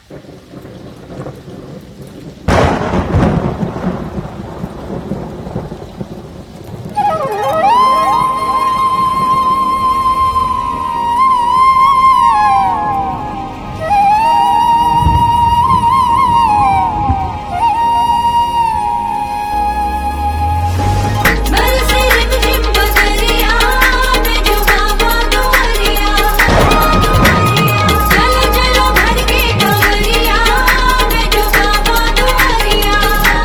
बरसे रिमझिम बदरिया में जो बाबा दुआरिया चलो चलो भर के डगरिया में जो बाबा दुआरिया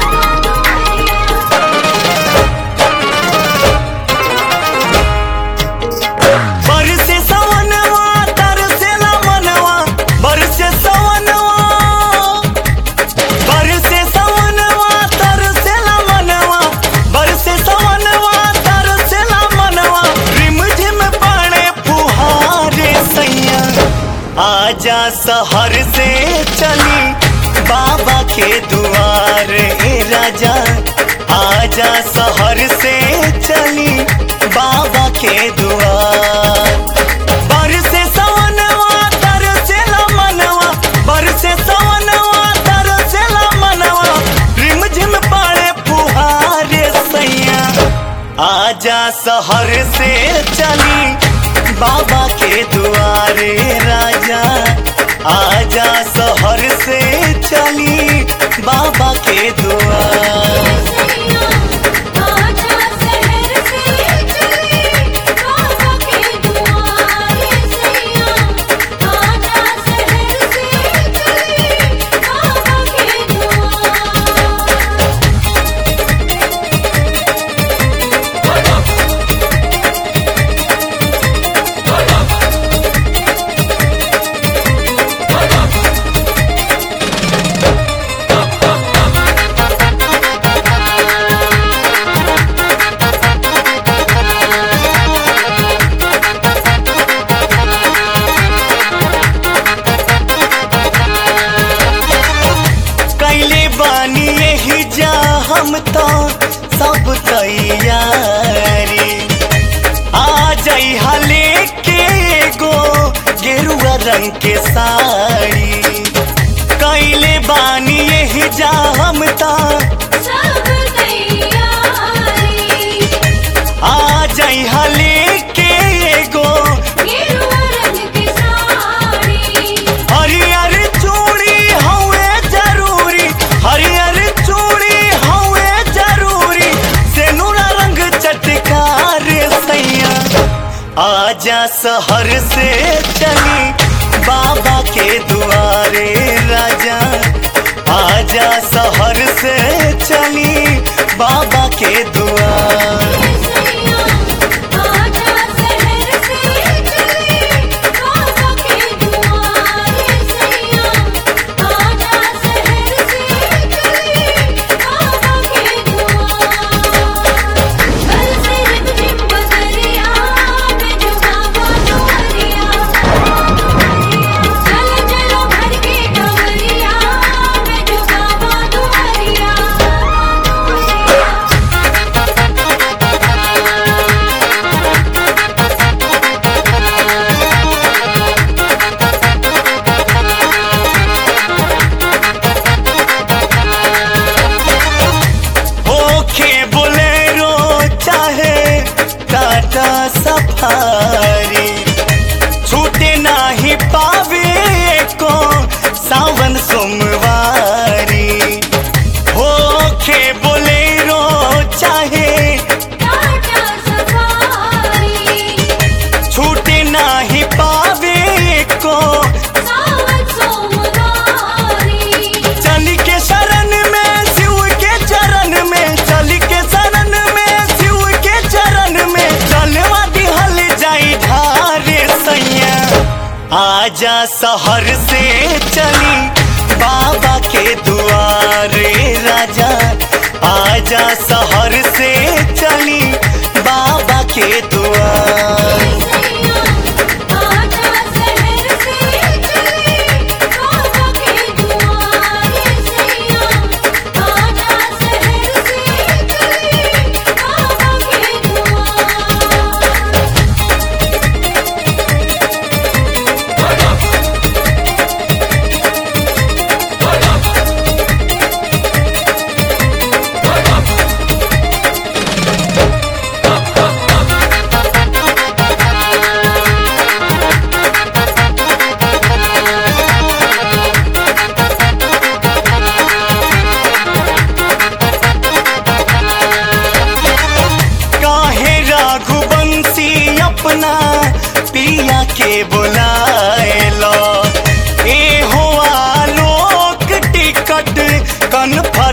बरसे सवनवा तरसेला मनवा बरसे सवनवा बरसे सवनवा तरसेला मनवा बरसे सवनवा तरसेला मनवा रिमझिम पाणे फुहारे सैया आजा सहर से चली बाबा के दुआरे राजा आजा सहर से चली बाबा के दुआर बरसे सवनवा तरसेला मनवा बरसे सवनवा तरसेला मनवा रिमझिम पड़े फुहारे सैया आजा सहर से चली बाबा के दुआरे राजा आजा सहर से चली बाबा के दुआर आजा शहर से चली बाबा के दुआरे सैया आजा शहर से चली बाबा के दुआर कैले बानी यही जा हम तो सब तैयारी आ जाई हले के गो गेरुआ रंग के साड़ी कैले बानी यही जा हम तो सब तैयारी आ जाई हले के गो गेरुआ रंग की साड़ी हरियर चूड़ी हवे जरूरी हरियर चूड़ी हवे जरूरी सेनुरा रंग चटकार सैया आजा सहर से चली बाबा के दुआरे राजा आजा सहर से चली बाबा के दुआर आजा शहर से चली बाबा के दुआरे सैया आजा शहर से चली बाबा के दुआर बरसे रिमझिम बदरिया में जो बाबा दुआरिया चलो चलो भर के डगरिया में जो बाबा दुआरिया ओखे बोलेरो चाहे टाटा सफारी छूटे नाही पावे को सावन सोमवारी ओखे बोलेरो चाहे टाटा सफारी छूटे नाही पावे को सावन सोमवारी चल के शरण में शिव के चरण में चल के शरण में शिव के चरण में चलवा दिहल जाई ढारे सैया आजा सहर से चली बाबा के दुआरे राजा आजा सहर से चली बाबा के दुआर आजा शहर से चली बाबा के दुआरे सैया आजा शहर से चली बाबा के दुआर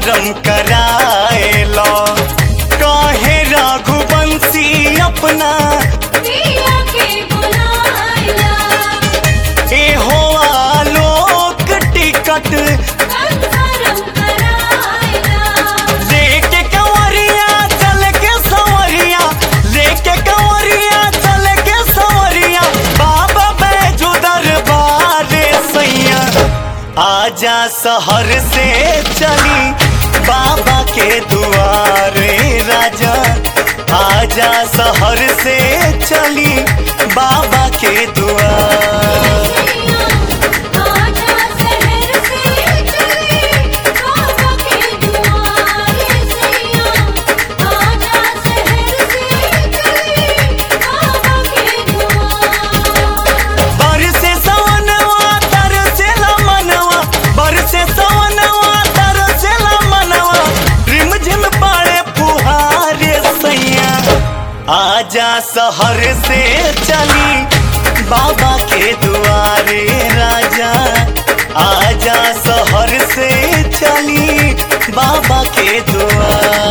कंफर्म कराएला काहे रघुवंशी अपना पिया के बुलाइला ए हो आलोक टिकट कंफर्म कराइला लेके कंवरिया चल के संवरिया लेके कंवरिया चल के संवरिया बाबा बैजू दरबार सैया आजा शहर से चली बाबा के दुआरे राजा आजा शहर से चली बाबा के दुआर आजा शहर से चली बाबा के दुआरे सैया आजा शहर से चली बाबा के दुआर बरसे सवनवा तरसेला मनवा बरसे सवनवा तरसेला मनवा रिमझिम पाड़े फुहारे सैया आजा शहर से चली बाबा के दुआरे राजा आजा शहर से चली बाबा के दुआर